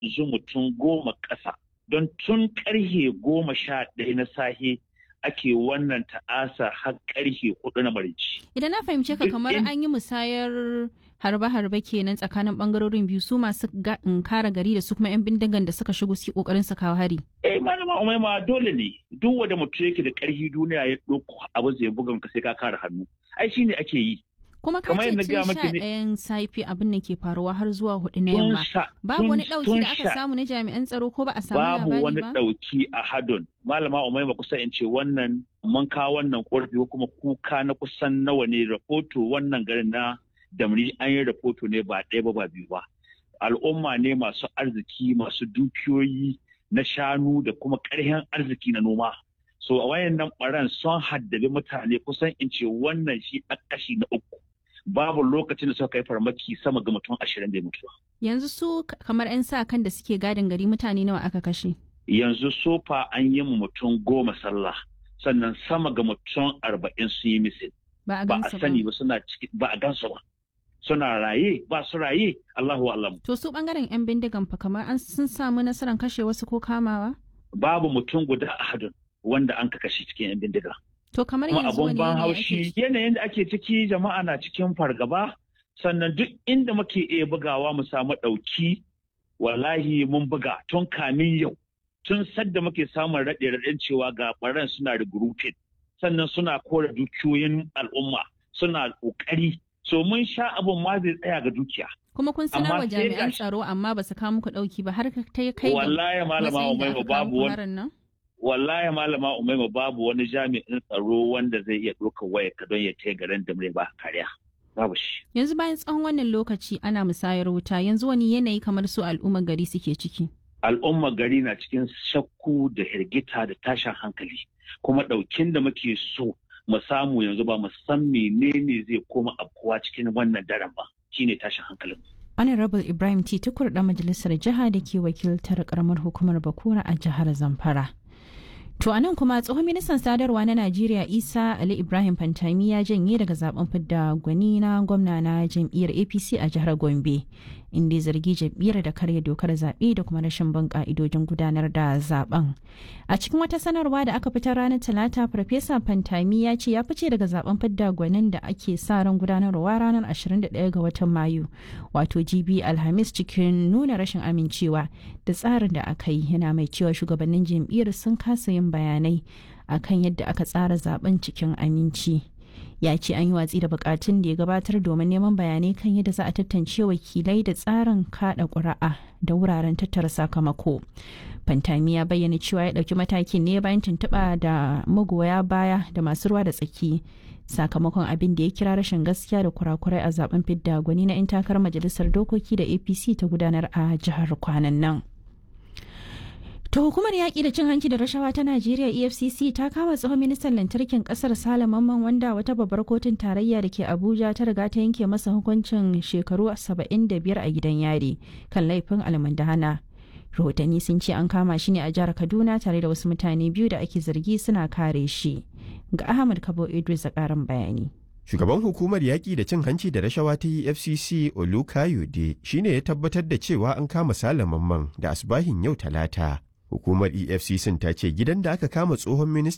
zu mutum goma ƙasa don tun ƙarhe goma sha ɗaya na sahe ake wannan ta'asa har ƙarhe hudu na marici. Idan na fahimce ka kamar an yi musayar harbe-harbe kenan tsakanin bangarorin biyu su masu kara gari da su kuma 'yan bindigan da suka shigo su kokarin su kawo hari. Eh malama umaima dole ne duk wanda mutum yake da ƙarfi duniya ya ɗauko abu zai bugan ka sai ka kare hannu. Ai shi ne ake yi. kuma ka ce tun sha ɗayan safi abin da ke faruwa har zuwa hudu na yamma babu wani ɗauki da aka samu na jami'an tsaro ko ba a samu labari ba babu wani ɗauki a hadon malama umaima kusa in ce wannan mun kawo wannan ƙorafi ko kuma kuka na kusan nawa ne rahoto wannan garin na damri an yi rahoto ne ba ɗaya ba ba biyu ba al'umma ne masu arziki masu dukiyoyi na shanu da kuma ƙarfin arziki na noma so a wayan nan ɓaran sun haddabi mutane kusan in ce wannan shi a kashi na uku babu lokacin da suka kai farmaki sama ga mutum ashirin da mutuwa. Yanzu su kamar 'yan sa kan da suke gadin gari mutane nawa aka kashe? Yanzu sofa an yi mutum goma sallah sannan sama ga mutum arba'in sun yi misil. Ba a sani ba suna ciki ba a gansu ba. Suna raye ba su raye Allahu alam. To su bangaren 'yan bindigan fa kamar an sun samu nasarar kashe wasu ko kamawa? Babu mutum guda a hadin wanda an ka kashe cikin 'yan bindiga. To kamar kuma yanzu abun ban haushi yanayin da ake ciki jama'a na cikin fargaba sannan duk inda muke iya bugawa mu samu ɗauki wallahi mun buga tun kamin yau tun sadda muke samun raɗe raɗen cewa ga ɓaran suna regrouping sannan suna kore dukiyoyin al'umma suna ƙoƙari so mun sha abun ma zai tsaya ga dukiya. kuma kun sanar wa jami'an tsaro amma ba su kawo muku ɗauki ba har ta kai wallahi malama umaima babu wani wallahi malama umaima babu wani jami'in tsaro wanda zai iya ɗaukar waya ka don ya tai garin da ba kariya babu shi yanzu bayan tsawon wannan lokaci ana musayar wuta yanzu wani yanayi kamar su al'ummar gari suke ciki al'ummar gari na cikin shakku da hirgita da tashin hankali kuma ɗaukin da muke so mu samu yanzu ba mu san menene zai koma afkuwa cikin wannan daren ba shine tashin hankalin Honorable Ibrahim T. Tukur da majalisar jiha da ke wakiltar karamar hukumar Bakura a jihar Zamfara. To a nan kuma tsohon ministan sadarwa na Najeriya Isa Ali Ibrahim Fantami ya janye daga zaben fidda gwani na gwamna na jam'iyyar APC a jihar Gombe inda zargi jam'iyyar da karya dokar zaɓe da kuma rashin bin ka'idojin gudanar da zaben. A cikin wata sanarwa da aka fitar ranar Talata Farfesa Fantami ya ce ya fice daga zaben fidda gwanin da ake sa ran gudanarwa ranar 21 ga watan Mayu wato GB Alhamis cikin nuna rashin amincewa da tsarin da aka yi yana mai cewa shugabannin jam'iyyar sun kasa yin bayanai akan yadda aka tsara zaben cikin aminci ya ce an yi watsi da bukatun da ya gabatar domin neman bayanai kan yadda za a tantance wakilai da tsarin kada ƙuri'a da wuraren tattara sakamako fantami ya bayyana cewa ya ɗauki matakin ne bayan tuntuɓa da magoya baya da masu ruwa da tsaki sakamakon abin da ya kira rashin gaskiya da kurakurai a zaben fidda gwani na 'yan takarar majalisar dokoki da apc ta gudanar a jihar kwanan nan To hukumar yaƙi da cin hanci da rashawa ta Najeriya EFCC ta kama tsohon ministan lantarkin ƙasar Sale Mamman wanda wata babbar kotun tarayya da ke Abuja ta riga ta yanke masa hukuncin shekaru 75 a gidan yari kan laifin almundahana. Rahotanni sun ce an kama shi ne a jihar Kaduna tare da wasu mutane biyu da ake zargi suna kare shi. Ga Ahmad Kabo Idris a ƙarin bayani. Shugaban hukumar yaƙi da cin hanci da rashawa ta EFCC Olukayode shine ya tabbatar da cewa an kama Sale Mamman da asbahin yau talata. Hukumar EFCC ta ce gidan da aka kama tsohon minista